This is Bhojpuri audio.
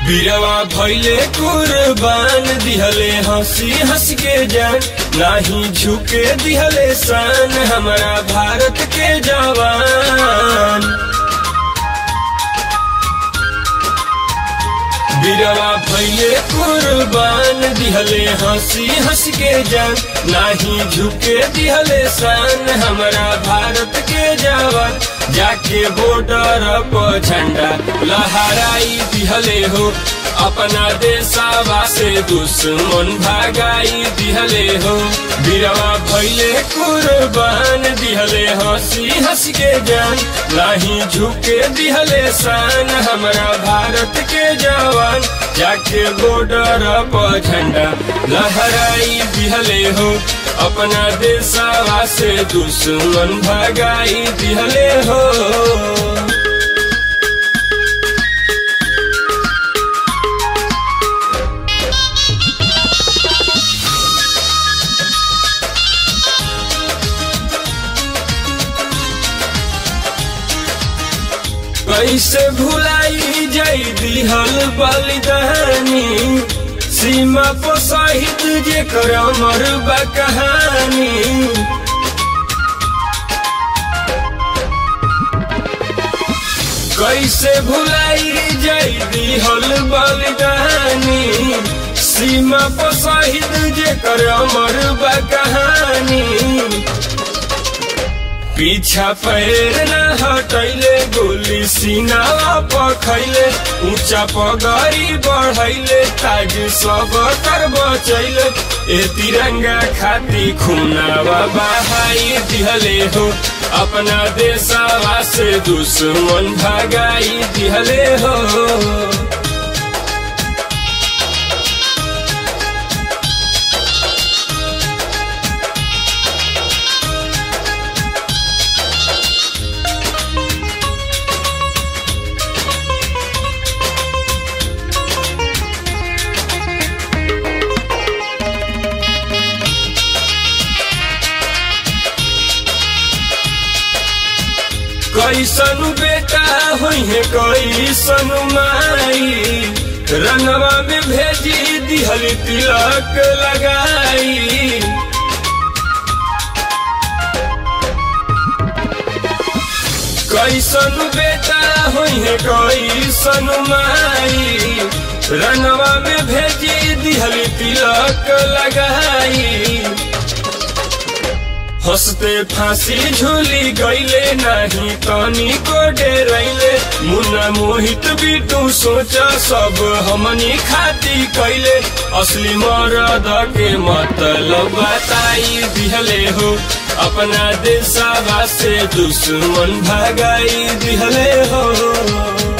बीरवा भैले कुर्बान दिहले हंसी हंस के जान नाही झुके दिहले सान हमारा भारत के जवान बीरवा भैले कुर्बान दिहले हंसी हंस के जान नाही झुके दिहले सान हमारा भारत के जवान जाके बॉर्डर पर झंडा लहराई दिहले हो अपना देशवा से दुश्मन भागाई दिहले हो बीरवा भैले कुर्बान दिहले हंसी हंस के जान नाही झुके दिहले शान हमारा भारत के जवान जाके बॉर्डर पर झंडा लहराई दिहले हो अपना देशवा से दुश्मन भगाई दिहले हो कैसे भुलाई जाई दिहल बलिदानी सीमा पर शहीद जे कर अमर बा कहानी कैसे भुलाई जाई दिहल बलिदानी सीमा पर शहीद जे कर अमर बा कहानी पीछा पैर न हटैले गोली सीनावा पखैले ऊंचा पगड़ी बढ़ैले ताज सब कर बचैले ए तिरंगा खाती खुनावा बहाई दिहले हो अपना देशवा से दुश्मन भगाई दिहले हो कैसन बेटा हुई है कैसन माई रंगवा में भेजी दिहल तिलक लगाई कैसन बेटा हुई है कैसन माई रंगवा में भेजी दिहल तिलक लगाई हंसते फांसी झूली गईले नहीं तनी को डेरैले मुन्ना मोहित भी तू सोचा सब हमनी खाती कैले असली मरद के मतलब बताई दिहले हो अपना देशवा से दुश्मन भगाई दिहले हो